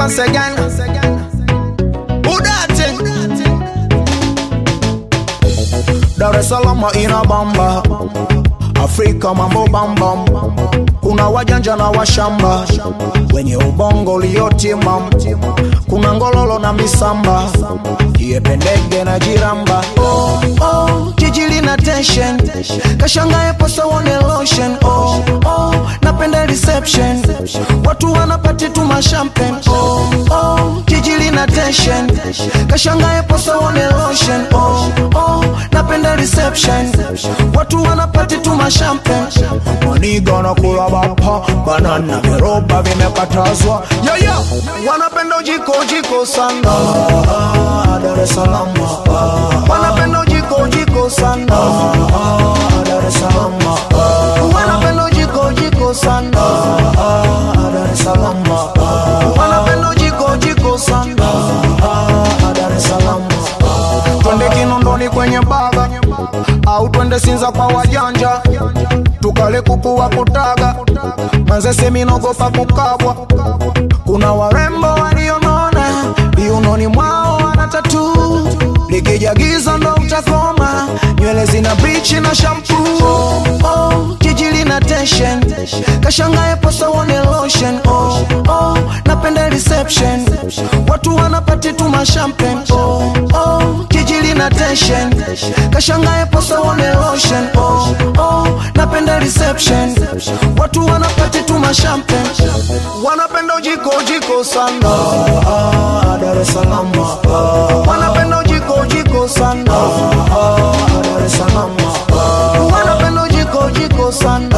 once again. Who that thing? Dar es Salaam ina bamba, Afrika mambo bambam, kuna wajanja na washamba wenye ubongo uliotimam, kuna ngololo na misamba, jiependege na jiramba. Oh, oh, jiji lina tension, kashangae posa wone lotion. Oh, oh, napenda reception, watu wanapati tu mashampen. Oh, oh, jiji lina tension, kashangae posa wone lotion. Oh, oh, napenda reception, watu wanapati tu mashampen. Maniga na kula bapa, banana viroba vimekatazwa. Yeah, yeah. Wanapenda ujiko ujiko sana Ah, Dar es Salaam Ah, Wanapenda ujiko ujiko sana Ah, Dar es Salaam Ah, Wanapenda ujiko ujiko sana Ah, Dar es Salaam Ah, Wanapenda ujiko ujiko sana Ah, Dar es Salaam Twende Kinondoni kwenye baga au twende Sinza kwa wajanja tukale kuku wa kutaga Manzese minogopa kukabwa kuna warembo walionona viunoni mwao wana tatu likija giza ndo utakoma nywele zina bichi na shampu oh, oh, jiji lina tension kashangae posa wone lotion oh, oh, napenda reception watu wanapati tu mashampen oh, oh, jiji lina tension kashangae posa wone lotion oh, oh, napenda reception watu wanapati tu mashampen wanapenda ujiko ujiko sana ah, Dar es Salaam ah, wanapenda ujiko ujiko sana ah, Dar es Salaam ah, wanapenda ujiko ujiko sana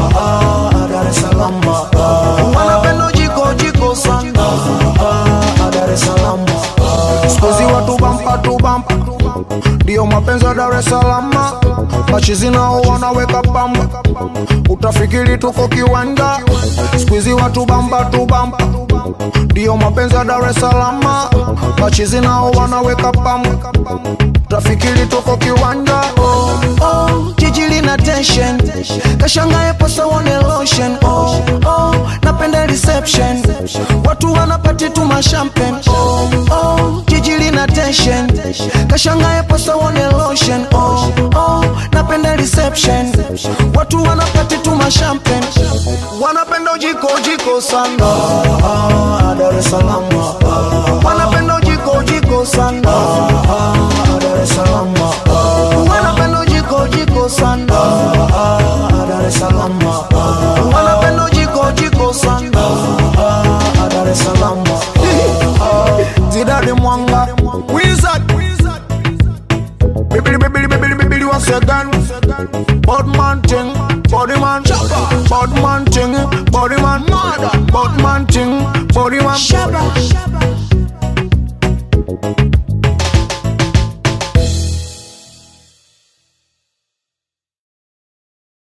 ah, Dar es Salaam ah, wanapenda ujiko ujiko sana ah, Dar es Salaam Sikuzi watu bampa tu bampa ndio mapenzi ya Dar es Salaam machizi nao wanaweka pamba utafikiri tuko kiwanda sikuizi watu bamba tu bamba ndio mapenzi ya Dar es Salaam machizi nao wanaweka pamba utafikiri tuko kiwanda oh, oh, jiji lina tension kashangae posa wone lotion oh, oh, napenda reception watu wanapati tu mashampen oh, oh, jiji lina tension kashangae posa wone lotion oh, oh, napenda reception watu wanapati tu mashampen wanapenda ujiko ujiko sana ah, Dar es Salaam ah, wanapenda ujiko ujiko sana ah, Dar es Salaam ah, wanapenda ujiko ujiko sana ah, Dar es Salaam ah, wanapenda ujiko ujiko sana ah, Dar es Salaam Zidane Mwanga Wizard Bibili bibili bibili bibili once again Bad man ting Body man Bad man ting Body man Bad man ting Body man Shabba.